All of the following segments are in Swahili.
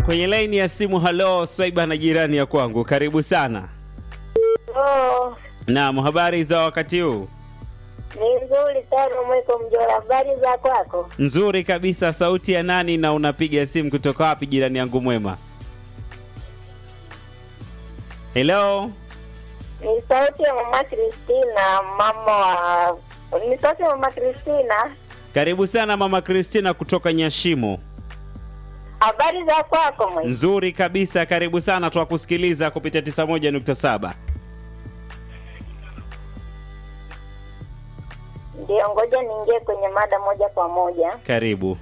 kwenye laini ya simu. Halo Swaiba na jirani ya kwangu, karibu sana. Oh, Naam, habari za wakati huu? ni nzuri sana mwiko mjora. Habari za kwako? Nzuri kabisa. Sauti ya nani na unapiga simu kutoka wapi, jirani yangu mwema? Hello, Ni sauti ya mama Kristina, mama wa ni sauti ya mama Kristina. karibu sana mama Kristina kutoka Nyashimo. Habari za kwako mwe? Nzuri kabisa, karibu sana, twakusikiliza kupitia 91.7. Ndio, ngoja niingie kwenye mada moja kwa moja. Karibu.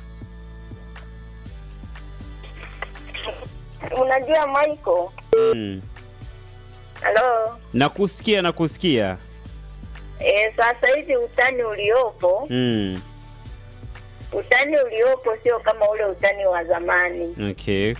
Unajua Michael, Mm. halo Nakusikia, nakusikia. e, sasa hivi utani uliopo Mm. utani uliopo sio kama ule utani wa zamani, Okay.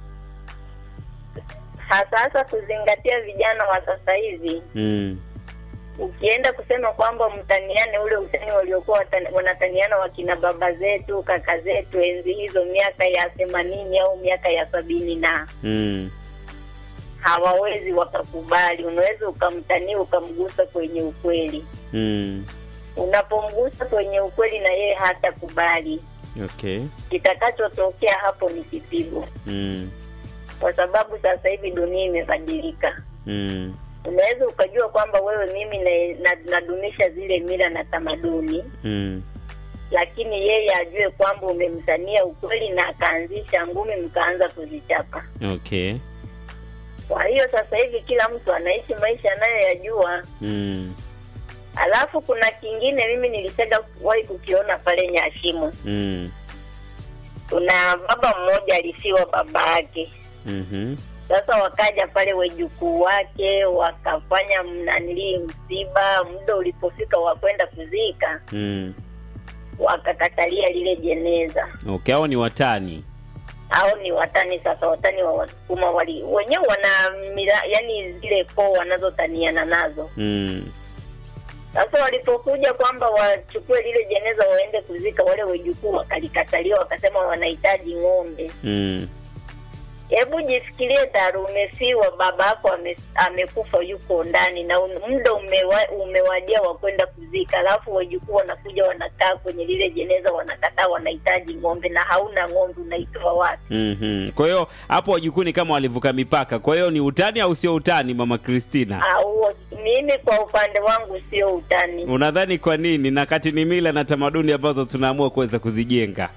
hasa hasa kuzingatia vijana wa sasa hivi. Mm. ukienda kusema kwamba mtaniane ule utani waliokuwa watani- wanataniana wakina baba zetu kaka zetu enzi hizo miaka ya themanini au miaka ya sabini na Mm. hawawezi wakakubali unaweza ukamtania ukamgusa kwenye ukweli Mm. unapomgusa kwenye ukweli na yeye hatakubali Okay. kitakachotokea hapo ni kipigo Mm. kwa sababu sasa hivi dunia imebadilika Mm. unaweza ukajua kwamba wewe mimi na- na- nadumisha zile mila na tamaduni Mm. lakini yeye ajue kwamba umemtania ukweli na akaanzisha ngumi mkaanza kuzichapa Okay. kwa hiyo sasa hivi kila mtu anaishi maisha anayoyajua Mm. alafu kuna kingine mimi nilishaga wahi kukiona pale nyashimo Mm. kuna baba mmoja alifiwa baba yake Mhm. sasa wakaja pale wejukuu wake wakafanya mnanilii msiba muda ulipofika wa kwenda kuzika Mm. wakakatalia lile jeneza Okay, hao ni watani. au ni watani sasa watani wa wasukuma wali wenyewe wana mila yani zile koo wanazotaniana nazo Mm. sasa walipokuja kwamba wachukue lile jeneza waende kuzika wale wejukuu wakalikatalia wakasema wanahitaji ng'ombe Mm. hebu jifikirie taru umefiwa baba yako ame, amekufa yuko ndani na un- muda umewa, umewadia wa kwenda kuzika alafu wajukuu wanakuja wanakaa kwenye lile jeneza wanakataa wanahitaji ng'ombe na hauna ng'ombe unaitoa wapi Mhm. Kwa hiyo hapo wajukuu ni kama walivuka mipaka. Kwa hiyo ni utani au sio utani, mama Christina? au mimi kwa upande wangu sio utani Unadhani kwa nini? Na kati ni mila na tamaduni ambazo tunaamua kuweza kuzijenga.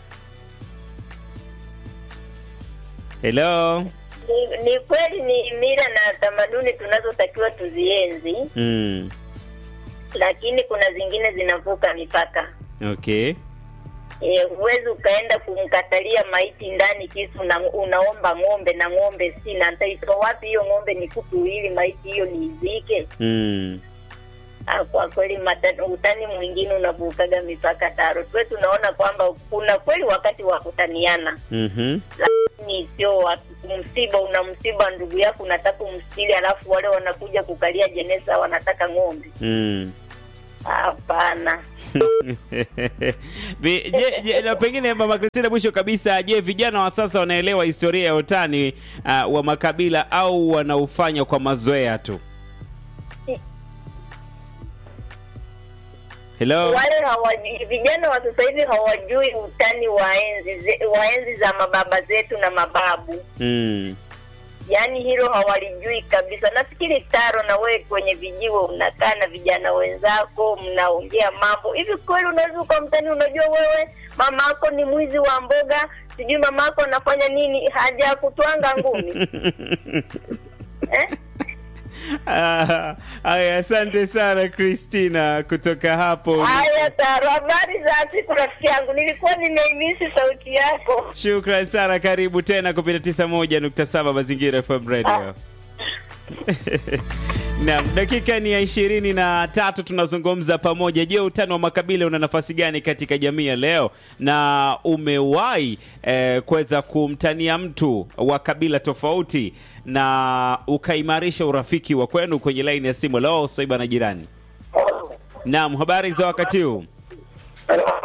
Hello. ni, ni kweli ni mila na tamaduni tunazotakiwa tuzienzi Mm. lakini kuna zingine zinavuka mipaka Okay. Eh, huwezi ukaenda kumkatalia maiti ndani kisu na unaomba ng'ombe na ng'ombe sina ntaitoa wapi hiyo ng'ombe ni kuku ili maiti hiyo niizike Mm. Ah, kwa kweli mata- utani mwingine unavukaga mipaka taro tuwe tunaona kwamba kuna kweli wakati wa kutaniana Mhm. lakini sio wa- msiba una msiba ndugu yako unataka umstili alafu wale wanakuja kukalia jeneza wanataka ng'ombe Mm. hapana Vi- je, je, na pengine mama Kristina, mwisho kabisa, je, vijana wa sasa wanaelewa historia ya utani uh, wa makabila au wanaufanya kwa mazoea tu? Hello. wale hawajui vijana wa sasa hivi hawajui utani wa enzi ze- wa enzi za mababa zetu na mababu Mm. yaani hilo hawalijui kabisa nafikiri taro na wewe kwenye vijiwe unakaa na vijana wenzako mnaongea mambo hivi kweli unaweza ukamtani unajua wewe mama yako ni mwizi wa mboga sijui mama yako anafanya nini haja kutwanga ngumi eh? Ah, Aya, asante sana Christina kutoka hapo. haya taro habari za siku rafiki yangu nilikuwa nimeimisi sauti yako Shukran sana, karibu tena kupitia 91.7 Mazingira FM Radio. Naam, dakika ni ya ishirini na tatu tunazungumza pamoja. Je, utani wa makabila una nafasi gani katika jamii ya leo, na umewahi eh, kuweza kumtania mtu wa kabila tofauti na ukaimarisha urafiki wa kwenu? Kwenye laini ya simu leo Swaiba na jirani. Naam, habari za wakati huu?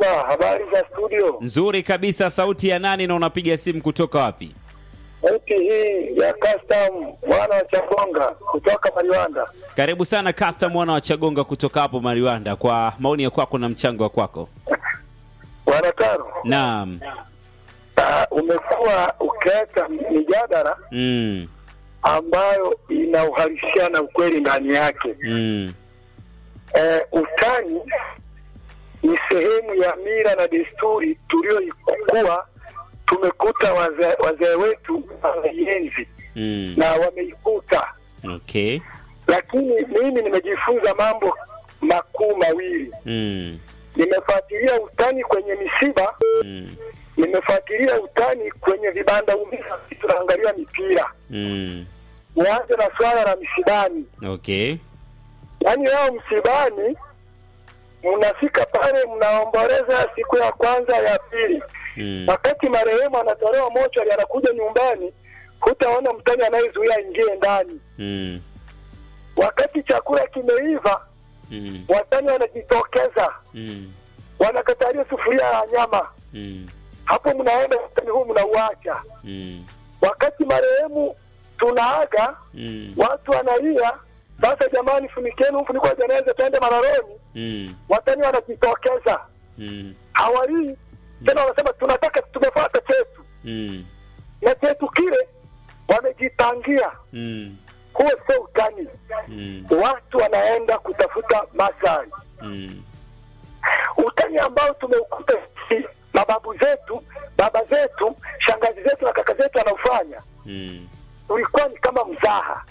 kaka, habari za studio? Nzuri kabisa. Sauti ya nani na unapiga simu kutoka wapi? Sauti hii ya custom mwana wa Chagonga kutoka Mariwanda. Karibu sana Custom mwana wa Chagonga kutoka hapo Mariwanda, kwa maoni ya kwako na mchango wa kwako. Bwana Taro, Naam. uh, umekuwa ukileta mijadala Mm. ambayo ina uhalisia na ukweli ndani yake. Mm. Eh, utani ni sehemu ya mila na desturi tulioikuwa tumekuta wazee wazee wetu wameienzi Mm. na wameikuta Okay. lakini mimi nimejifunza mambo makuu mawili. Mm. Nimefuatilia utani kwenye misiba, Mm. nimefuatilia utani kwenye vibanda umiza, tunaangalia mipira. Mm. Nianze na swala la misibani, Okay. yaani leo msibani mnafika pale mnaomboleza siku ya kwanza ya pili, Mm. wakati marehemu anatolewa mochwari, anakuja nyumbani, hutaona mtani anayezuia aingie ndani. Mm. Wakati chakula kimeiva, Mm. watani wanajitokeza Mm. wanakatalia sufuria ya nyama. Mm. Hapo mnaenda utani huu mnauacha. Mm. Wakati marehemu tunaaga, Mm. watu wanalia, sasa jamani, funikeni mfuniko wa jeneza, twende mararoni. Mm. Watani wanajitokeza, Mm. hawalii tena, wanasema tunataka, tumefuata chetu Mm. na chetu kile wamejipangia. Mm. Huo sio utani, Mm. watu wanaenda kutafuta maslahi. Mm. utani ambao tumeukuta sisi, mababu zetu, baba zetu, shangazi zetu na kaka zetu wanaofanya Mm. ulikuwa ni kama mzaha.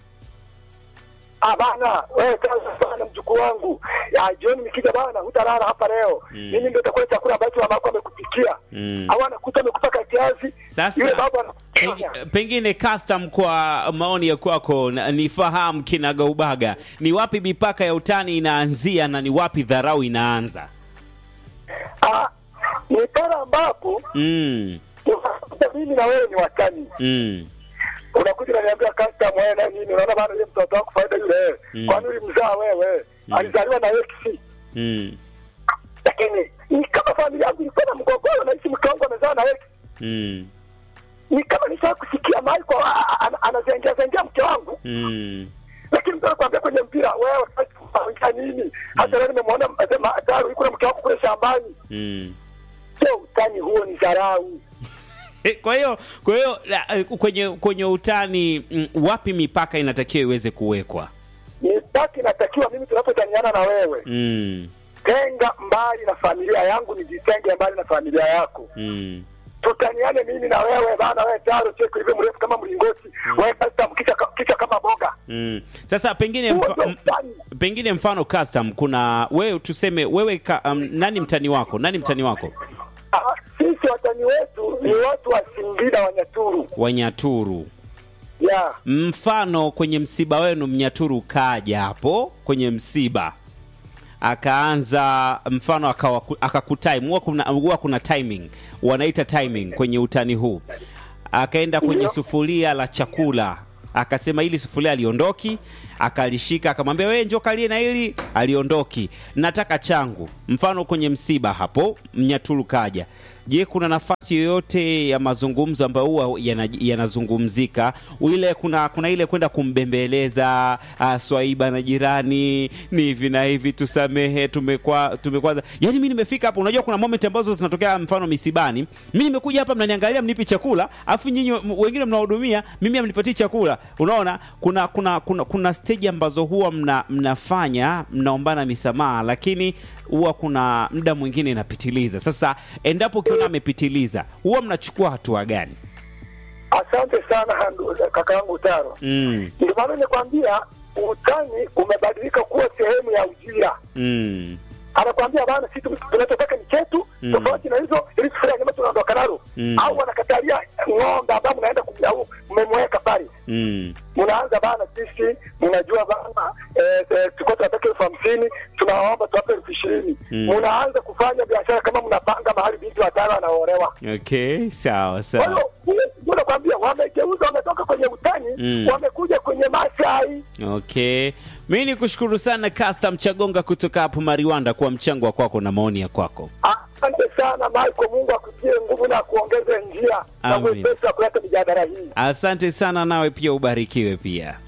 Ah bana, wewe sasa bana, mjukuu wangu, ya jioni nikija bana, hutalala hapa leo. Mm. Mimi ndio nitakula chakula ambacho mama yako amekupikia. Mm. Au anakuta amekupaka kiazi. Sasa, yule baba Peng- anakufanya. pengine custom kwa maoni ya kwako na- nifahamu kinagaubaga ni wapi mipaka ya utani inaanzia na ni wapi dharau inaanza Ah, ni pale ambapo mm. unakuta mimi na wewe ni watani. Mm. unakuja unaniambia kasta mwana nini, unaona bana, yule mtoto wako faida yule, Mm. kwani ulimzaa wewe? Alizaliwa na X Mm. lakini ni kama familia yangu ilikuwa na mgogoro, naishi mke wangu amezaa na X. Mm. Ni kama nishaa kusikia mahali kwa a- a- ana- anazengea zengea mke wangu, Mm. lakini mtu anakuambia kwenye mpira, wewe unafanya nini? Hata leo nimemwona asema Ataru yuko na mke wako kule shambani. Mm. Sio utani huo, ni dharau. Eh, kwa hiyo kwa hiyo la- eh, kwenye kwenye utani mm, wapi mipaka inatakiwa iweze kuwekwa Mipaka inatakiwa mimi tunapotaniana na wewe, mm. tenga mbali na familia yangu, nijitenge mbali na familia yako. Mm. tutaniane mimi na wewe bana, wewe taro cheko hivyo mrefu kama mlingoti, wewe kasta kichwa ka- kichwa kama boga. Mm. Sasa pengine Huo mfa, ndio m- utani. pengine mfano custom kuna wewe tuseme wewe ka, um, nani mtani wako nani mtani wako Ah, Sisi watani wetu ni watu wa Singida Wanyaturu, Wanyaturu ya mfano kwenye msiba wenu Mnyaturu kaja hapo kwenye msiba akaanza mfano akawa- akakutime huwa kuna, huwa kuna timing wanaita timing kwenye utani huu akaenda kwenye Ndio. sufuria la chakula akasema hili sufuria aliondoki akalishika akamwambia wewe njoo kalie na hili aliondoki nataka changu mfano kwenye msiba hapo mnyaturu kaja je kuna nafasi yoyote ya mazungumzo ambayo huwa yana- yanazungumzika ile kuna kuna ile kwenda kumbembeleza uh, swaiba na jirani ni hivi na hivi tusamehe tumekwa tumekwaza yani mi nimefika hapo unajua kuna moment ambazo zinatokea mfano misibani mi nimekuja hapa mnaniangalia mnipi chakula afu nyinyi m- wengine mnahudumia mimi amnipatii chakula unaona kuna kuna kuna, kuna stage ambazo huwa mna, mnafanya mnaombana misamaha lakini huwa kuna muda mwingine inapitiliza sasa endapo ukiona amepitiliza huwa mnachukua hatua gani asante sana ndu- kaka yangu Taro. mm, Ndio maana nimekwambia utani umebadilika kuwa sehemu ya ujira. mm, Anakwambia bana, sisi tunachotaka ni chetu, Mm. tofauti na hizo, ili sufuria nyama tunaondoka nalo, Mm. au wanakatalia ng'ombe ambao mnaenda kumlau mmemweka pale mm, mnaanza bana, sisi mnajua bana, eh, eh, tulikuwa tunataka elfu hamsini tunawaomba tuwape elfu ishirini Mm. mnaanza kufanya biashara kama mnapanga mahali binti watu watano wanaolewa. Okay, sawa Kwa sawa. hiyo ndio nakwambia, wamegeuza, wametoka kwenye utani Mm. wamekuja kwenye maslahi. Okay, mi ni kushukuru sana Custom Chagonga kutoka hapo Mariwanda kwa mchango wa kwako na maoni ya kwako. Asante sana Michael, Mungu akutie nguvu na kuongeze njia na Amin. mwepesi wa kuleta mijadala hii. Asante sana, nawe pia ubarikiwe pia.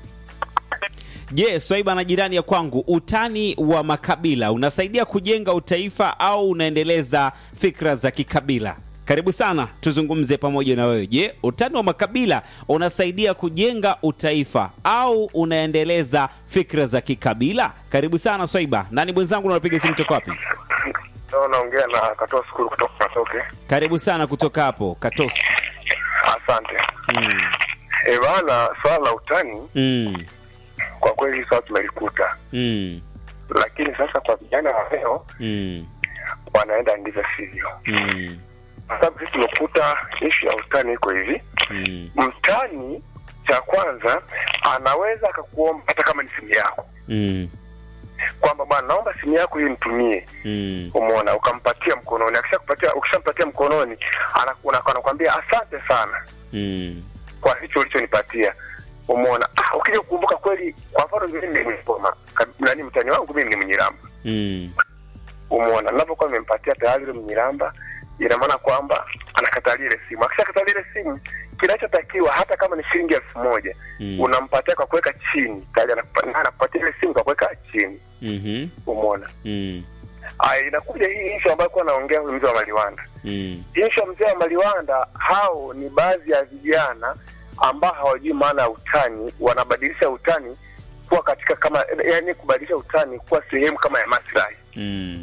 Je, Swaiba na jirani ya kwangu, utani wa makabila unasaidia kujenga utaifa au unaendeleza fikra za kikabila? Karibu sana tuzungumze pamoja na wewe. Je, utani wa makabila unasaidia kujenga utaifa au unaendeleza fikra za kikabila? Karibu sana Swaiba. Nani mwenzangu, unapiga simu toka wapi? Leo naongea na katoa skulu kutoka Katoke. Karibu sana kutoka hapo Katosi. Asante. Mm. E bana, swala la utani Mm. kwa kweli sasa tumelikuta, Mm. lakini sasa kwa vijana wa leo Mm. wanaenda ndivyo sivyo, Mm. kwa sababu sisi tumekuta ishu ya utani iko hivi. Mm. Mtani cha kwanza anaweza akakuomba hata kama ni simu yako, Mm. kwamba bwana, naomba simu yako hii nitumie. Mm. Umeona, ukampatia mkononi. Akishakupatia, ukishampatia mkononi, anaku- anakwambia asante sana Mm. kwa hicho ulichonipatia. Umeona, ah, ukija kukumbuka kweli, kwa mfano mimi ni Msoma, ka- nani mtani wangu mimi ni Mnyiramba. Mm. Umeona, ninapokuwa nimempatia tayari yule Mnyiramba, ina maana kwamba anakatalia ile simu. Akishakatalia ile simu, kinachotakiwa hata kama ni shilingi elfu moja Mm. unampatia kwa kuweka chini, tayari anakupa- na anakupatia ile simu kwa kuweka chini. Mhm. Umeona, Mm. aya, inakuja hii issue ambayo kwa naongea huyu mzee wa Maliwanda. Mm. Ishu ya mzee wa Maliwanda, hao ni baadhi ya vijana ambao hawajui maana ya utani, wanabadilisha utani kuwa katika kama, yani kubadilisha utani kuwa sehemu kama ya maslahi. Mm.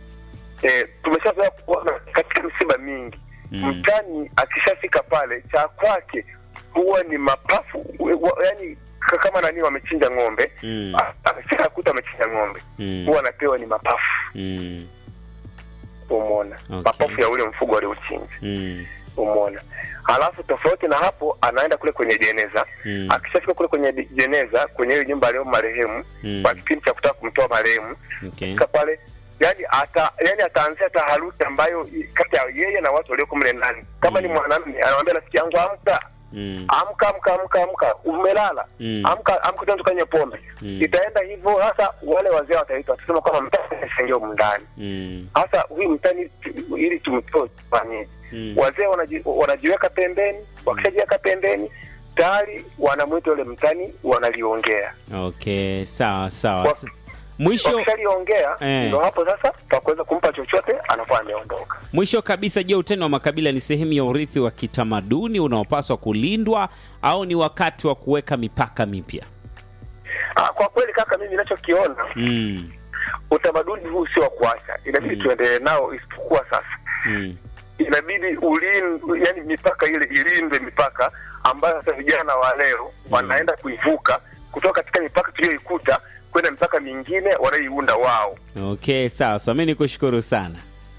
E, tumeshazoea kuona katika misiba mingi Mm. mtani akishafika pale cha kwake huwa ni mapafu, wa- yani k- kama nani wamechinja ng'ombe Mm. a- akifika kuta wamechinja ng'ombe Mm. huwa anapewa ni mapafu, Mm. umona Okay. mapafu ya ule mfugo aliochinja Mm. umona halafu tofauti na hapo anaenda kule kwenye jeneza Mm. akishafika kule kwenye di- jeneza kwenye ile nyumba aliyo marehemu Mm. kwa kipindi cha kutaka kumtoa marehemu Okay. fika pale yani ata yani ataanzia taharuki ambayo i- kati ya yeye na watu walioko mle ndani kama ni Mm. mwanamume anamwambia rafiki yangu amka Mm. amka amka amka amka umelala Mm. amka amka tena tukanywe pombe Mm. itaenda hivyo hasa wale wazee wataitwa watasema kwamba mtani ashaingia humu ndani Mm. hasa huyu mtani tu- ili tumtoe tufanyeje Mm. wazee wanaji, wanajiweka pembeni wakishajiweka pembeni tayari wanamwita yule mtani wanaliongea Okay, sawa sawa. Kwa- S- Mwisho wakishaliongea Eh. ndo hapo sasa pakuweza kumpa chochote anakuwa ameondoka mwisho kabisa, je, utani wa makabila ni sehemu ya urithi wa kitamaduni unaopaswa kulindwa au ni wakati wa kuweka mipaka mipya? Ah, kwa kweli kaka mimi ninachokiona Mm. utamaduni huu sio wa kuacha inabidi Mm. tuendelee nao isipokuwa sasa Mm. inabidi ulin yani mipaka ile ilindwe mipaka ambayo sasa vijana wa leo wanaenda kuivuka kutoka katika mipaka tuliyoikuta kwenda mipaka mingine wanayoiunda wao Okay, sawa sawa. Mimi nikushukuru sana.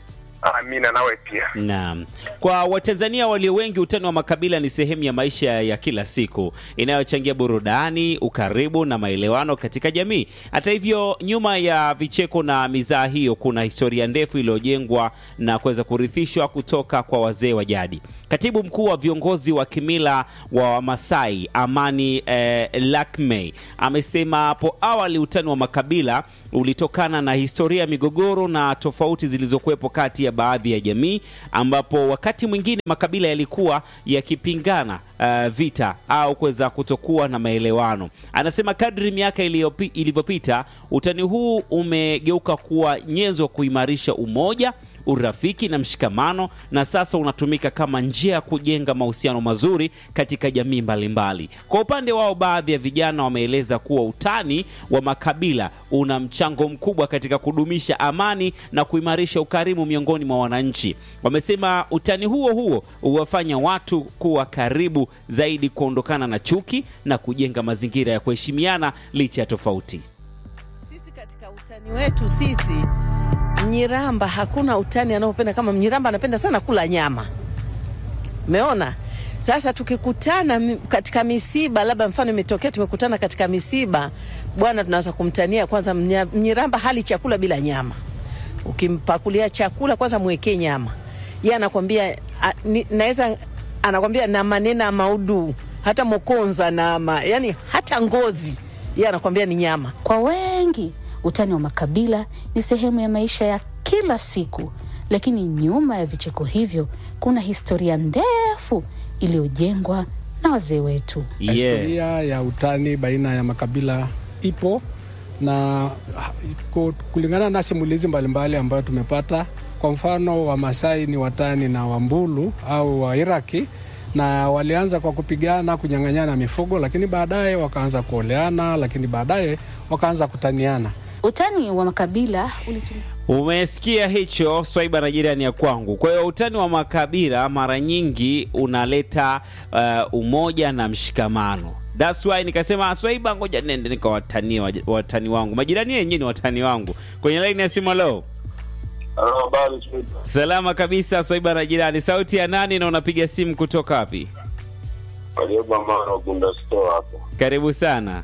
amina nawe pia Naam. Kwa Watanzania walio wengi, utani wa makabila ni sehemu ya maisha ya kila siku inayochangia burudani, ukaribu na maelewano katika jamii. Hata hivyo, nyuma ya vicheko na mizaa hiyo kuna historia ndefu iliyojengwa na kuweza kurithishwa kutoka kwa wazee wa jadi. Katibu mkuu wa viongozi wa kimila wa Wamasai Amani eh, Lakmey amesema hapo awali utani wa makabila ulitokana na historia ya migogoro na tofauti zilizokuwepo kati ya baadhi ya jamii, ambapo wakati mwingine makabila yalikuwa yakipingana uh, vita au kuweza kutokuwa na maelewano. Anasema kadri miaka iliyopi- ilivyopita, utani huu umegeuka kuwa nyenzo ya kuimarisha umoja urafiki na mshikamano na sasa unatumika kama njia ya kujenga mahusiano mazuri katika jamii mbalimbali. Kwa upande wao, baadhi ya vijana wameeleza kuwa utani wa makabila una mchango mkubwa katika kudumisha amani na kuimarisha ukarimu miongoni mwa wananchi. Wamesema utani huo huo huwafanya watu kuwa karibu zaidi, kuondokana na chuki na kujenga mazingira ya kuheshimiana licha ya tofauti. Sisi katika utani wetu sisi Mnyiramba hakuna utani anaopenda kama Mnyiramba anapenda sana kula nyama. Umeona? Sasa tukikutana mi- katika misiba, labda mfano imetokea tumekutana katika misiba, bwana, tunaanza kumtania kwanza. Mnya- Mnyiramba hali chakula bila nyama. Ukimpakulia chakula kwanza mwekee nyama. ye anakwambia a- ni- naweza anakwambia na manena maudu hata mokonza nama yani hata ngozi ye anakwambia ni nyama Kwa wengi, utani wa makabila ni sehemu ya maisha ya kila siku, lakini nyuma ya vicheko hivyo kuna historia ndefu iliyojengwa na wazee wetu. yeah. Historia ya utani baina ya makabila ipo na ha- ku- kulingana na simulizi mbalimbali ambayo tumepata. Kwa mfano, Wamasai ni watani na Wambulu au Wairaki, na walianza kwa kupigana, kunyang'anyana mifugo, lakini baadaye wakaanza kuoleana, lakini baadaye wakaanza kutaniana. Utani wa makabila ulitumia Umesikia hicho Swaiba na jirani ya kwangu. Kwa hiyo utani wa makabila mara nyingi unaleta uh, umoja na mshikamano. That's why nikasema Swaiba, ngoja nende nikawatanie waj- watani wangu, majirani yenyewe ni watani wangu. Kwenye laini ya simu leo, Habari salama kabisa. Swaiba na jirani, sauti ya nani na unapiga simu kutoka wapi? Waliobamana Gunda Store hapo. Karibu sana.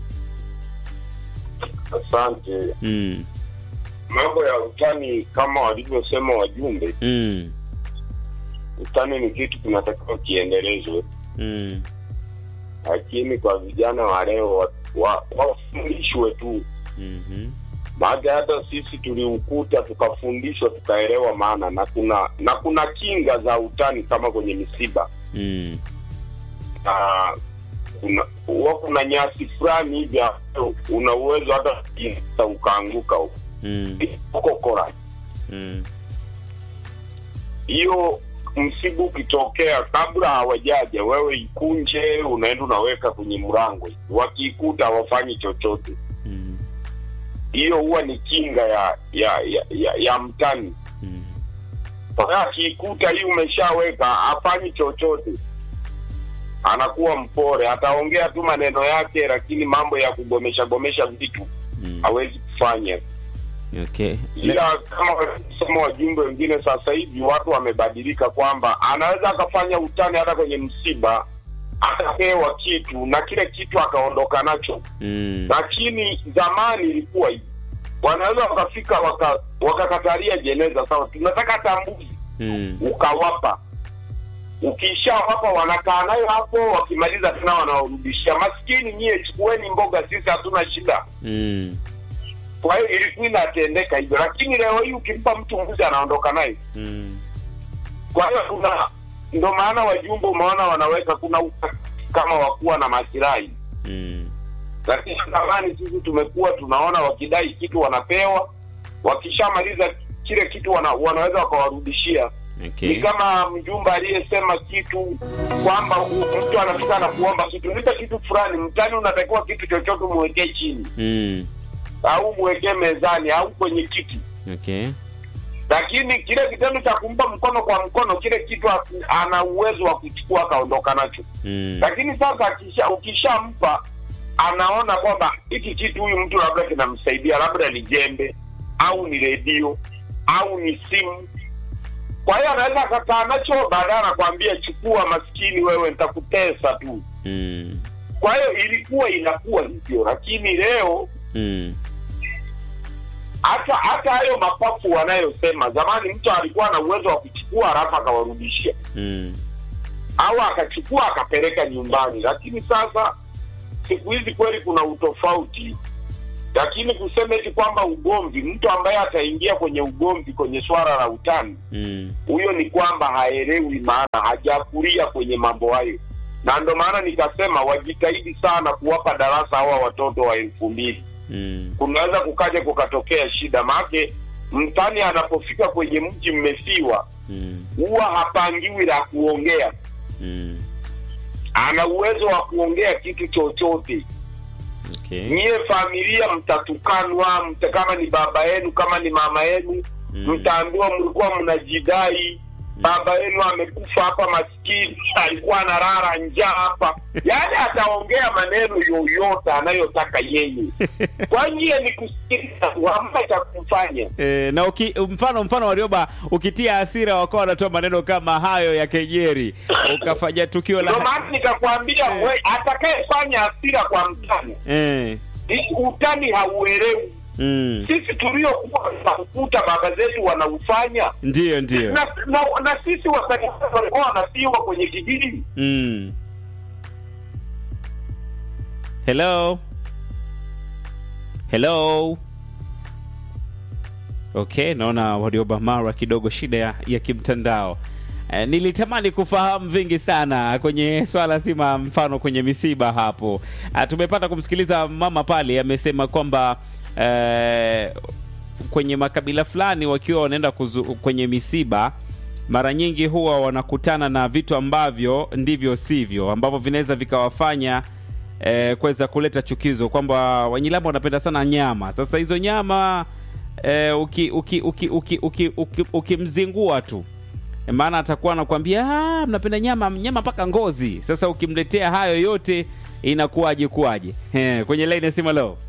Asante. Mm, Mambo ya utani kama walivyosema wajumbe, mm, utani ni kitu kinatakiwa kiendelezwe, mm, lakini kwa vijana wa leo wa- wa- wafundishwe tu, mhm, maana hata sisi tuliukuta tukafundishwa tukaelewa maana, na kuna na kuna kinga za utani kama kwenye misiba mm, na kuna huwa kuna nyasi fulani hivi ambayo una uwezo hata kuingiza ukaanguka huko mm, huko kora mm, hiyo msibu ukitokea kabla hawajaja wewe ikunje unaenda unaweka kwenye mlango wakiikuta hawafanyi chochote mm, hiyo huwa ni kinga ya ya ya, ya, ya mtani mm. Kwa hiyo akiikuta hii umeshaweka hafanyi chochote anakuwa mpore ataongea tu maneno yake lakini mambo ya kugomesha gomesha vitu Mm. hawezi kufanya Okay. ila kama walivyosema wajumbe wengine sasa hivi watu wamebadilika kwamba anaweza akafanya utani hata kwenye msiba akapewa kitu na kile kitu akaondoka nacho Mm. lakini zamani ilikuwa hivi wanaweza wakafika waka- wakakatalia jeneza sawa tunataka tambuzi Mm. ukawapa ukishawapa wanakaa nayo hapo wakimaliza tena wanawarudishia maskini nyie chukueni mboga sisi hatuna shida Mm. kwa hiyo ilikuwa inatendeka hivyo lakini leo hii ukimpa mtu mbuzi anaondoka naye Mm. kwa hiyo kuna ndo maana wajumbe umeona wanaweka kuna uka- kama wakuwa na masilahi Mm. lakini zamani sisi tumekuwa tunaona wakidai kitu wanapewa wakishamaliza kile kitu wana, wanaweza wakawarudishia Okay. ni kama mjumbe aliyesema kitu kwamba u- mtu anafika na kuomba kitu nipe kitu fulani mtani unatakiwa kitu chochote mwekee chini Mm. au mwekee mezani au kwenye kiti Okay. lakini kile kitendo cha kumpa mkono kwa mkono kile kitu ha- ana uwezo wa kuchukua akaondoka nacho Mm. lakini sasa akisha ukishampa anaona kwamba hiki kitu huyu mtu labda kinamsaidia labda ni jembe au ni redio au ni simu kwa hiyo anaweza akakaa nacho baadaye anakwambia chukua maskini wewe nitakutesa tu Mm. kwa hiyo ilikuwa inakuwa hivyo lakini leo Mm. hata hata hayo mapafu wanayosema zamani mtu alikuwa na uwezo wa kuchukua halafu akawarudishia Mm. au akachukua akapeleka nyumbani lakini sasa siku hizi kweli kuna utofauti lakini kusema eti kwamba ugomvi mtu ambaye ataingia kwenye ugomvi kwenye swala la utani Mm. huyo ni kwamba haelewi maana hajakulia kwenye mambo hayo na ndo maana nikasema wajitahidi sana kuwapa darasa hawa watoto wa elfu mbili Mm. kunaweza kukaja kukatokea shida maake mtani anapofika kwenye mji mmefiwa Mm. huwa hapangiwi la kuongea Mm. ana uwezo wa kuongea kitu chochote Okay. nyie familia mtatukanwa mta, kama ni baba yenu kama ni mama yenu Mm. mtaambiwa mlikuwa mnajidai baba yenu amekufa hapa maskini alikuwa analala njaa hapa yaani ataongea maneno yoyote anayotaka yeye kwa nyie ni kusikiliza tu, hamna cha kumfanya E, na uki, mfano mfano Warioba ukitia hasira wakawa wanatoa maneno kama hayo ya kejeri ukafanya tukio ndio la maana nikakwambia we atakayefanya hasira kwa mtani eh, utani hauelewi mm. sisi tuliokuwa tunakuta baba zetu wanaufanya Ndiyo, ndiyo. na, na, na sisi wasanii walikuwa wanasiwa kwenye kijiji Mm. Hello. Hello. Okay, naona Warioba Mara kidogo shida ya, ya kimtandao. Eh, nilitamani kufahamu vingi sana kwenye swala zima, mfano kwenye misiba hapo. Ah, tumepata kumsikiliza mama pale amesema kwamba eh, kwenye makabila fulani wakiwa wanaenda kuzu, kwenye misiba mara nyingi huwa wanakutana na vitu ambavyo ndivyo sivyo ambavyo vinaweza vikawafanya eh, kuweza kuleta chukizo kwamba Wanyilamba wanapenda sana nyama. Sasa hizo nyama eh, uki, uki, uki, uki, uki, uki, ukimzingua tu maana atakuwa anakuambia "Ah, mnapenda nyama nyama mpaka ngozi. Sasa ukimletea hayo yote inakuwaje kuwaje? Eh, kwenye line ya simu leo.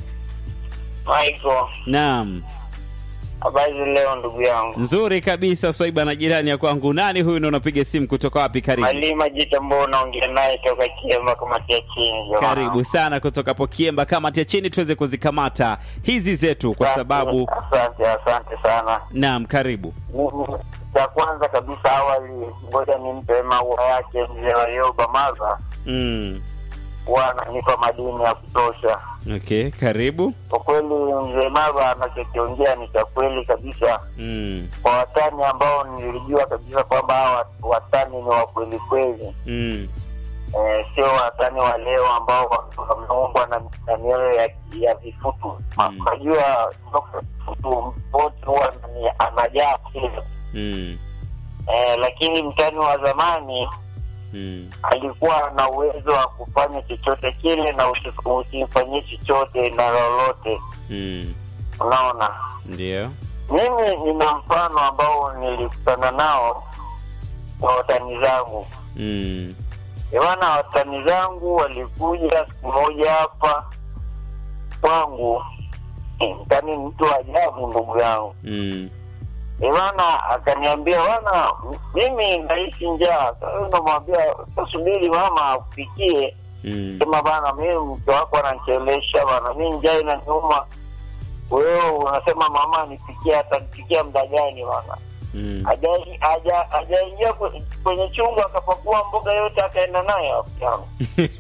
Michael, Naam. habari leo ndugu yangu. Nzuri kabisa Swaiba na jirani ya kwangu. Nani huyu na unapiga simu kutoka wapi? Karibu. Malima Jita ambao unaongea naye toka Kiemba kamati ya chini. jamaa. Karibu sana kutoka Pokiemba, kamati ya chini tuweze kuzikamata hizi zetu kwa Asante, sababu asante asante sana. naam, karibu. Mimi cha kwanza kabisa, awali, ngoja nimpe maua yake mzee Warioba Maza, Mm. huwa ananipa madini ya kutosha. Okay, karibu. Kwa kweli mzee Maza anachokiongea ni cha kweli kabisa. Mm. Kwa watani ambao nilijua kabisa kwamba hawa watani ni wa kweli kweli Mm. eh, sio watani wa leo ambao wameumbwa na, na mioyo ya, ya vifutu. Ma- Mm. Unajua vifutu wote huwa ni- anajaa kile Mm. eh, lakini mtani wa zamani Mm. alikuwa na uwezo wa kufanya chochote kile na usi- usimfanyie chochote na lolote. Mm. Unaona, Ndio. mimi nina mfano ambao nilikutana nao kwa watani zangu Mm. Bwana, watani zangu walikuja siku moja hapa kwangu, mtani ni mtu wa ajabu, ndugu yangu. Mm. Bwana akaniambia, bwana, mimi naishi njaa. Sasa namwambia subiri mama akupikie. Mm. Sema bana, mimi mke wako ananichelesha bana, mi njaa inaniuma. Wewe unasema mama nipikie, atanipikia muda gani bana? Mm. Haja- haja- hajaingia kwe- kwenye chungu akapakua mboga yote akaenda nayo hapo yangu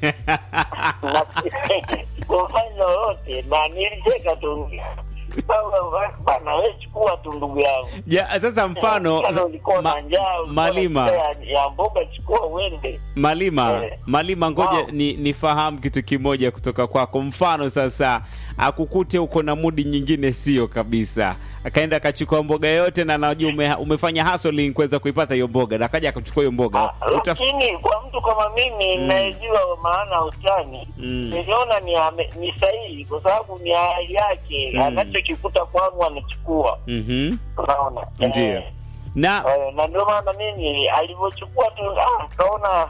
na sikufanya lolote na nilicheka tu Baba, bana we chukua tu ndugu yangu Ja, sasa mfano Kama ulikuwa ma- na njaa ulikuwa na Malima njaa ya, ya mboga chukua uende Malima, Eh. Malima, ngoja Wow. ni nifahamu kitu kimoja kutoka kwako. Mfano sasa, akukute uko na mudi nyingine, sio kabisa, akaenda akachukua mboga yote, na najua ume, umefanya hustling kuweza kuipata hiyo mboga, na akaja akachukua hiyo mboga Ah, Uta... lakini kwa mtu kama mimi Mm. nayejua maana ya utani Mm. niliona ni, ame- ni sahihi kwa sababu ni hali yake Mm. anachokikuta kwangu anachukua Mhm. unaona Ndio. Eh, na eh, na ndio maana mimi alivyochukua tu ah, kaona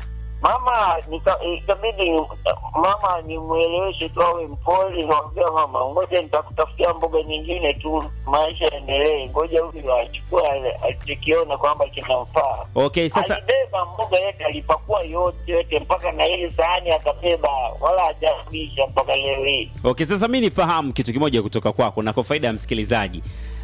mama nika- ikabidi mama nimweleweshe tu awe mpole nikamwambia mama ngoja nitakutafutia mboga nyingine tu maisha yaendelee ngoja huyu achukua alichokiona kwamba kinamfaa okay, sasa alibeba mboga yote alipakua yote yote mpaka na ile sahani akabeba wala hajarudisha mpaka leo hii okay, sasa mi nifahamu kitu kimoja kutoka kwako, na kwa faida ya msikilizaji,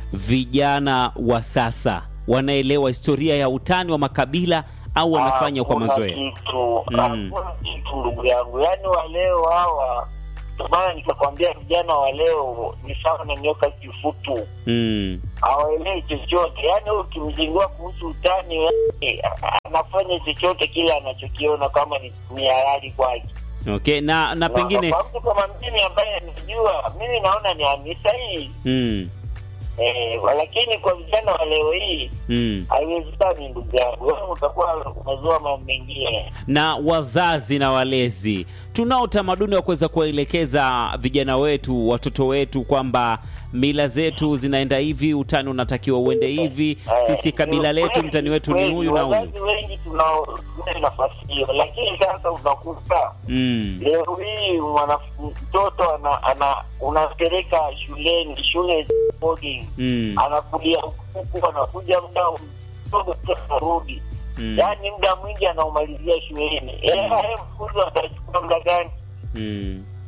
vijana wa sasa wanaelewa historia ya utani wa makabila au wanafanya kwa Hakuna mazoea? kitu Mm. hakuna kitu ndugu yangu yaani waleo hawa ndio maana nikakwambia vijana wa leo ni sawa na nyoka kifutu Mm. hawaelewi chochote yaani wewe ukimzingua kuhusu utani eh, anafanya chochote kile anachokiona kama ni, ni halali kwake Okay, na na Na- pengine kwa mtu kama mimi ambaye anajua mimi naona ni ni sahihi mm. eh, lakini kwa vijana wa leo hii Mm. haiwezekani ndugu yangu wewe utakuwa umezua mambo mengine na wazazi na walezi tunao utamaduni wa kuweza kuwaelekeza vijana wetu watoto wetu kwamba mila zetu zinaenda hivi utani unatakiwa uende hivi Eh, sisi kabila ni letu kweli, mtani wetu ni kweli, huyu na huyu wazazi wengi tunao tuna nafasi hiyo lakini sasa unakuta mm. leo hii mwana- mtoto ana, ana unampeleka shuleni shule za boarding Mm. anakulia huku anakuja muda mdogo tu anarudi Mm. yaani muda mwingi anaumalizia shuleni mm. mfuzo atachukua muda gani Mm.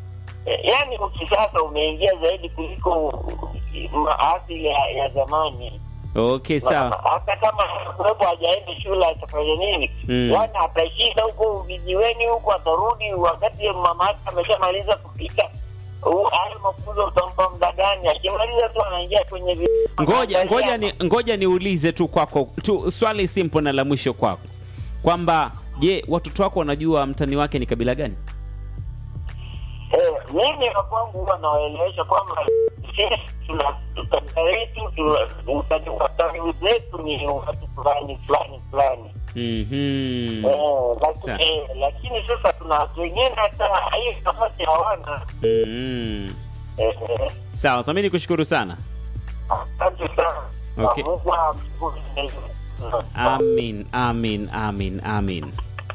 eh, yani ukisasa umeingia zaidi kuliko maasili ya, ya zamani Okay, sawa. Na- hata kama kuwepo hajaenda shule atafanya nini Mm. yani atashinda huko vijiweni huko atarudi wakati mama yake ameshamaliza kupika U- hayo mafunzo utampa muda gani akimaliza tu anaingia kwenye vi- Ngoja ngoja anaangalia ni ngoja niulize tu kwako tu swali simple na la mwisho kwako kwamba je, watoto wako wanajua mtani wake ni kabila gani? Eh, mimi na kwangu huwa nawaelewesha kwamba sisi tuna kabila letu tuna- utani- watani zetu ni watu fulani fulani fulani Mhm. Eh, laki- Sa- eh, lakini sasa tuna watu wengine hata hiyo nafasi hawana Mhm. Eh, eh, Sawa, sasa mimi nikushukuru sana. asante sana Okay. Mungu amshukuru. Amin, amin, amin, amin.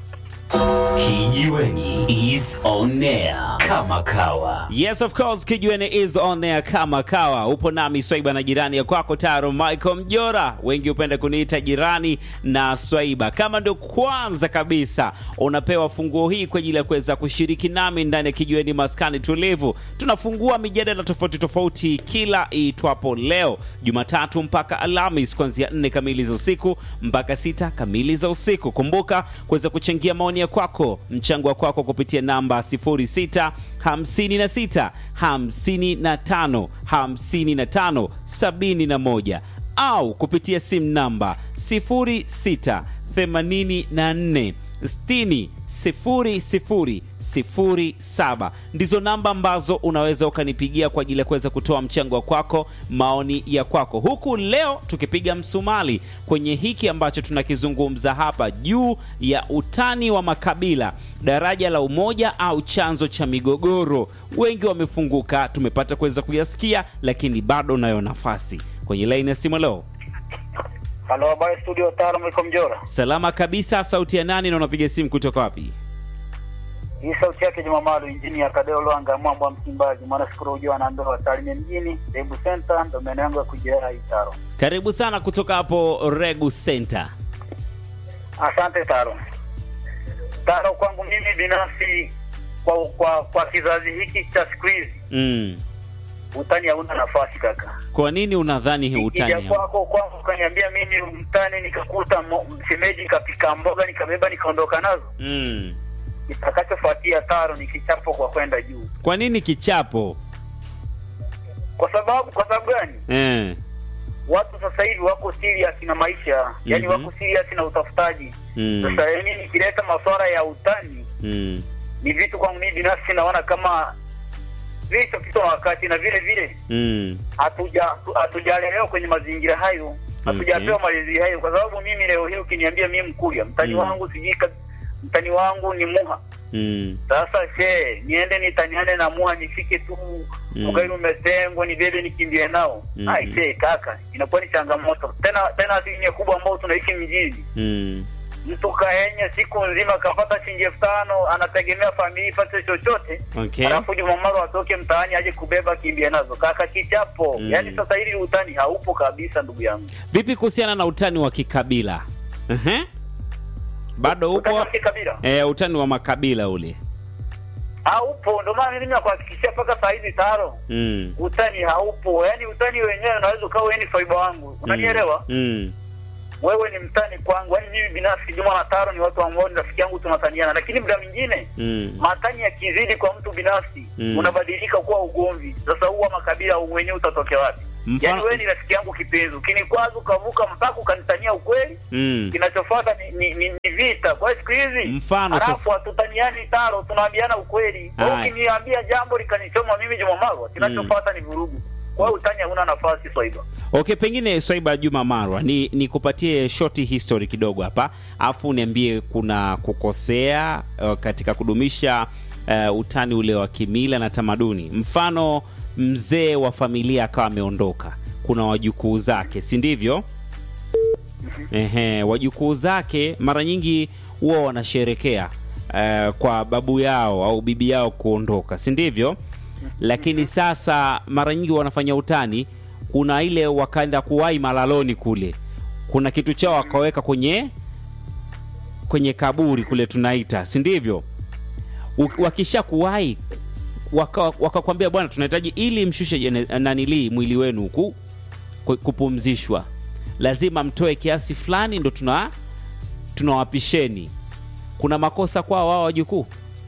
Kijiweni is on air kama kawa. Yes, of course, Kijiweni is on air kama kawa. Upo nami Swaiba na jirani ya kwako Taro Michael Mjora, wengi hupenda kuniita jirani na Swaiba. Kama ndio kwanza kabisa unapewa funguo hii kwa ajili ya kuweza kushiriki nami ndani ya Kijiweni maskani tulivu, tunafungua mijadala tofauti tofauti kila itwapo leo Jumatatu mpaka Alhamis kuanzia nne kamili za usiku mpaka sita kamili za usiku. Kumbuka kuweza kuchangia maoni ya kwako, mchango wa kwako kupitia namba 06 56 55 55 71 au kupitia simu namba 06 84 60 00 07 ndizo namba ambazo unaweza ukanipigia kwa ajili ya kuweza kutoa mchango wa kwako, maoni ya kwako, huku leo tukipiga msumali kwenye hiki ambacho tunakizungumza hapa juu ya utani wa makabila, daraja la umoja au chanzo cha migogoro. Wengi wamefunguka, tumepata kuweza kuyasikia, lakini bado unayo nafasi kwenye laini ya simu leo. Halo, habari studio Taro Mwiko Mjora. Salama kabisa. Sauti ya nani na unapiga simu kutoka wapi? Hii sauti yake Juma Malu, injini ya Kadeo Lwanga, mwambo wa Msimbazi, mwana sikuru ujua na ndoa Tarime mjini, Debu Center, ndo maeneo yangu ya kujia hii Taro. Karibu sana kutoka hapo Regu Center. Asante Taro. Taro, kwangu mimi binafsi, kwa kwa kwa kizazi hiki cha siku hizi, Mm. utani hauna nafasi kaka. Kwa nini unadhani hii utani Ikija hau- kwako kwangu ukaniambia mimi mtani, nikakuta mo- msemeji kapika mboga nikabeba nikaondoka nazo, Mm. kitakachofuatia Taro ni kichapo kwa kwenda juu. Kwa nini kichapo? Kwa sababu kwa sababu gani? Eh. watu sasa hivi wako serious na maisha yani Mhm. wako serious na utafutaji Mm. sasa yani nikileta masuala ya utani Mm. ni vitu kwangu mimi binafsi naona kama vicho kitu na wakati na vile vile Mm. hatuja hatujalelewa kwenye mazingira hayo hatujapewa Okay. malezi hayo kwa sababu mimi leo hii ukiniambia mimi mkuya mtani Mm. wangu sijui ka- mtani wangu ni muha Mm. sasa she niende nitaniane na muha nifike tu Mm. ugali umetengwa nibebe nikimbie nao Mm. ai she kaka inakuwa ni changamoto tena tena asilimia kubwa ambao tunaishi mjini Mm. mtu kaenye siku nzima akapata shilingi elfu tano anategemea familia ipate chochote Okay. alafu jumamaro atoke mtaani aje kubeba kimbie nazo kaka kichapo Mm. yaani sasa hivi utani haupo kabisa ndugu yangu Vipi kuhusiana na utani wa kikabila? Ehe. Bado Utani upo? wa kikabila Eh, utani wa makabila ule. haupo ndio maana mimi nakuhakikishia mpaka saa hizi taro Mm. utani haupo yaani utani wenyewe unaweza ukawa wewe ni faiba wangu unanielewa Mm. wewe ni mtani kwangu yaani mimi binafsi juma na taro ni watu ambao ni rafiki yangu tunataniana lakini muda mwingine Mm. matani yakizidi kwa mtu binafsi Mm. unabadilika kuwa ugomvi sasa huwa makabila wenyewe utatokea wapi Mfano- yaani wewe ni rafiki yangu kipenzi ukinikwaza ukavuka mpaka ukanitania ukweli Mm. kinachofuata ni, ni, ni, ni vita kwa hiyo siku hizi Mfano halafu sasa- hatutaniani taro tunaambiana ukweli Kwa hiyo Haya. ukiniambia jambo likanichoma mimi jumamarwa kinachofuata ni vurugu kwa hiyo utani hauna nafasi swaiba Okay, pengine Swaiba Juma Marwa, ni nikupatie short history kidogo hapa, afu niambie kuna kukosea uh, katika kudumisha uh, utani ule wa kimila na tamaduni. Mfano, mzee wa familia akawa ameondoka, kuna wajukuu zake, si ndivyo? Ehe, wajukuu zake mara nyingi huwa wanasherekea uh, kwa babu yao au bibi yao kuondoka, si ndivyo? Lakini sasa mara nyingi wanafanya utani, kuna ile wakaenda kuwai malaloni kule, kuna kitu chao wakaweka kwenye kwenye kaburi kule tunaita, si ndivyo? Uk- Wakisha kuwai waka- wakakwambia bwana tunahitaji ili mshushe jene- nanilii mwili wenu huku ku- kupumzishwa lazima mtoe kiasi fulani ndo tuna tunawapisheni kuna makosa kwao wao wajukuu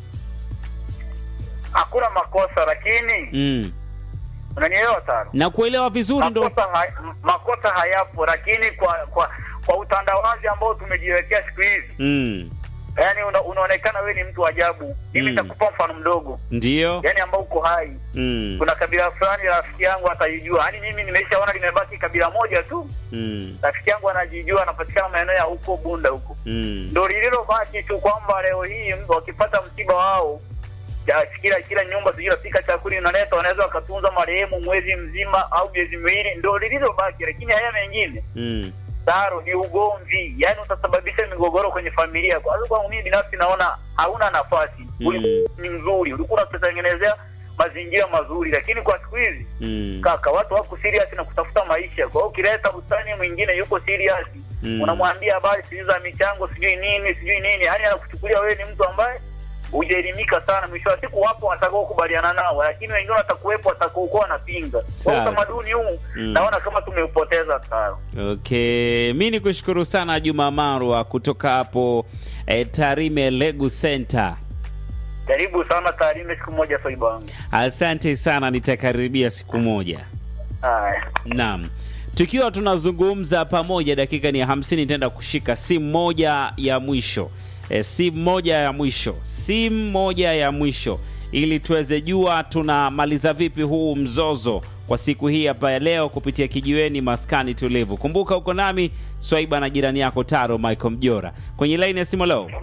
hakuna makosa lakini mm. unanielewa tano na kuelewa vizuri ndo makosa, ha, makosa hayapo lakini kwa kwa kwa utandawazi ambao tumejiwekea siku hizi mm. yani una, unaonekana wewe ni mtu wa ajabu mimi Mm. nitakupa mfano mdogo ndio yani ambao uko hai mm. kuna kabila fulani rafiki yangu ataijua yani mimi nimeshaona limebaki kabila moja tu mm. rafiki yangu anajijua anapatikana maeneo ya huko bunda huko mm. ndo lililobaki tu kwamba leo hii wakipata msiba wao ya kila kila nyumba sijui napika chakula inaleta wanaweza wakatunza marehemu mwezi mzima au miezi miwili ndo lililobaki lakini haya mengine mm. taro ni ugomvi yani utasababisha migogoro kwenye familia kwa hiyo kwangu mimi binafsi naona hauna nafasi Uli- ni mzuri ulikuwa unatengenezea mazingira mazuri lakini kwa siku hizi mm. kaka watu wako serious na kutafuta maisha kwa hiyo ukileta usani mwingine yuko serious Mm. unamwambia habari sijui za michango sijui nini sijui nini yani anakuchukulia wewe ni mtu ambaye hujaelimika sana mwisho wa siku wapo watakao kubaliana nao lakini wengine watakuwepo watakaokuwa wanapinga kwa Sasa. utamaduni huu Mm. naona kama tumeupoteza sana Okay, mi ni kushukuru sana Juma Marwa kutoka hapo eh, Tarime Legu Center. karibu sana taarime siku moja saiba wangu Asante sana, nitakaribia siku moja. haya Naam, tukiwa tunazungumza pamoja, dakika ni ya hamsini, nitaenda kushika simu moja ya mwisho e, simu moja ya mwisho, simu moja ya mwisho ili tuweze jua tunamaliza vipi huu mzozo kwa siku hii hapa ya leo kupitia kijiweni maskani tulivu. Kumbuka uko nami Swaiba na jirani yako Taro Michael Mjora kwenye laini ya simu leo.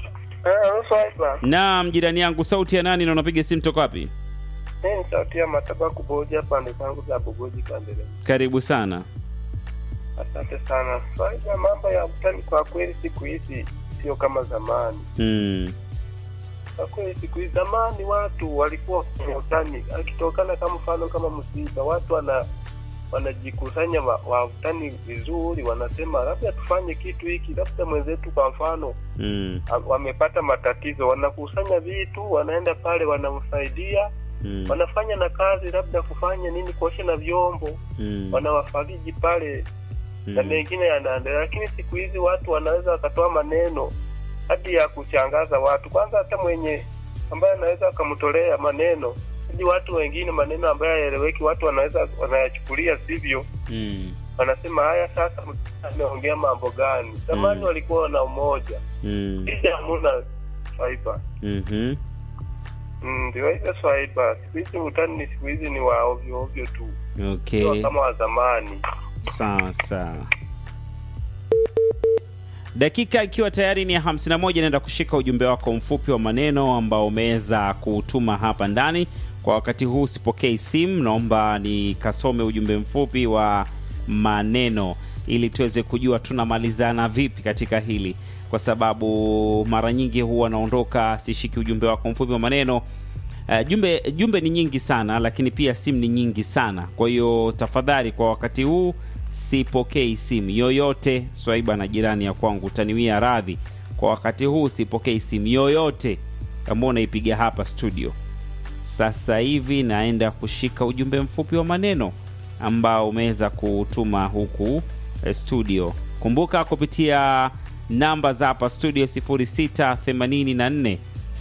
Naam, jirani yangu, sauti ya nani na unapiga simu toka wapi? Hii ni sauti ya matabaku boja pande zangu za Bugoji Kandele. Karibu sana. Asante sana. Faida mambo ya utani kwa kweli siku hizi sio kama zamani. Mm. Kwa kweli siku hizi zamani watu walikuwa kwenye utani, akitokana kama mfano kama msiba, watu wana wanajikusanya wa, wa utani vizuri, wanasema labda tufanye kitu hiki, labda mwenzetu kwa mfano Mm. a- wamepata matatizo, wanakusanya vitu, wanaenda pale, wanamsaidia Mm. wanafanya na kazi, labda kufanya nini, kuosha na vyombo Mm. wanawafariji pale na Mm. mengine yanaendelea, lakini siku hizi watu wanaweza wakatoa maneno hadi ya kuchangaza watu. Kwanza hata mwenye ambaye anaweza akamtolea maneno hadi watu wengine maneno ambayo hayaeleweki, watu wanaweza wanayachukulia sivyo, Mm. wanasema haya, sasa ameongea mambo gani? Zamani Mm. walikuwa na umoja, Mm. hizi hamuna faiba. Mhm. Mm, Ndio hivyo swaiba, siku hizi utani ni siku hizi ni wa ovyo ovyo tu, sio Okay. kama wa zamani. Sawa sawa. Dakika ikiwa tayari ni ya 51, naenda kushika ujumbe wako mfupi wa maneno ambao umeweza kutuma hapa ndani. Kwa wakati huu sipokei simu, naomba nikasome ujumbe mfupi wa maneno ili tuweze kujua tunamalizana vipi katika hili, kwa sababu mara nyingi huwa naondoka sishiki ujumbe wako mfupi wa maneno. Uh, jumbe jumbe ni nyingi sana lakini pia simu ni nyingi sana kwa hiyo tafadhali kwa wakati huu sipokei simu yoyote swaiba na jirani ya kwangu utaniwia radhi kwa wakati huu sipokei simu yoyote ambao unaipiga hapa studio sasa hivi naenda kushika ujumbe mfupi wa maneno ambao umeweza kutuma huku eh, studio kumbuka kupitia namba za hapa studio 0684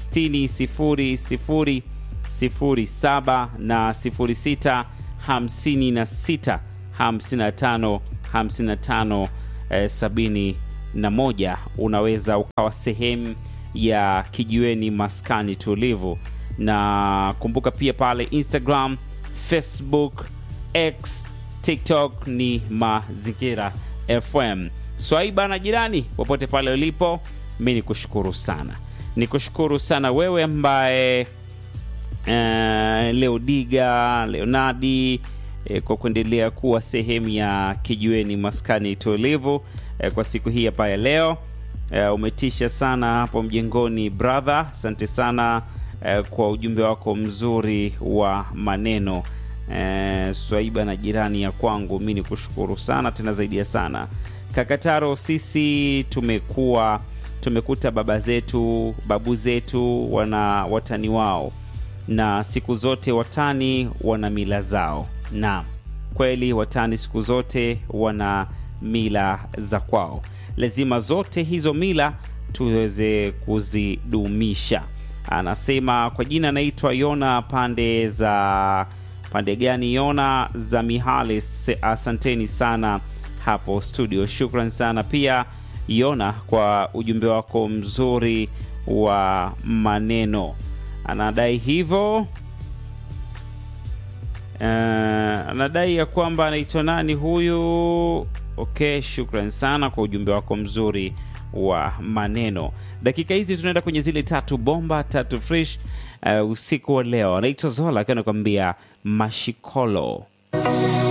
60 07 na 06 56 55 55 eh, 71 unaweza ukawa sehemu ya kijiweni maskani tulivu na kumbuka pia pale instagram facebook x tiktok ni mazingira fm swaiba na jirani popote pale ulipo mi ni kushukuru sana ni kushukuru sana wewe ambaye uh, leodiga leonadi eh, kwa kuendelea kuwa sehemu ya kijiweni maskani tulivu eh, kwa siku hii hapa ya leo eh, umetisha sana hapo mjengoni brother asante sana eh, kwa ujumbe wako mzuri wa maneno eh, swaiba na jirani ya kwangu mi ni kushukuru sana tena zaidi ya sana kakataro sisi tumekuwa tumekuta baba zetu babu zetu wana watani wao na siku zote watani wana mila zao. Naam, kweli watani siku zote wana mila za kwao. Lazima zote hizo mila tuweze kuzidumisha. Anasema kwa jina anaitwa Yona pande za pande gani? Yona za Mihale. Se- Asanteni sana hapo studio, shukran sana pia Yona kwa ujumbe wako mzuri wa maneno. Anadai hivyo Uh, anadai ya kwamba anaitwa nani huyu? Okay, shukran sana kwa ujumbe wako mzuri wa maneno. Dakika hizi tunaenda kwenye zile tatu bomba tatu fresh uh, usiku wa leo. Anaitwa Zola akiwa anakuambia mashikolo.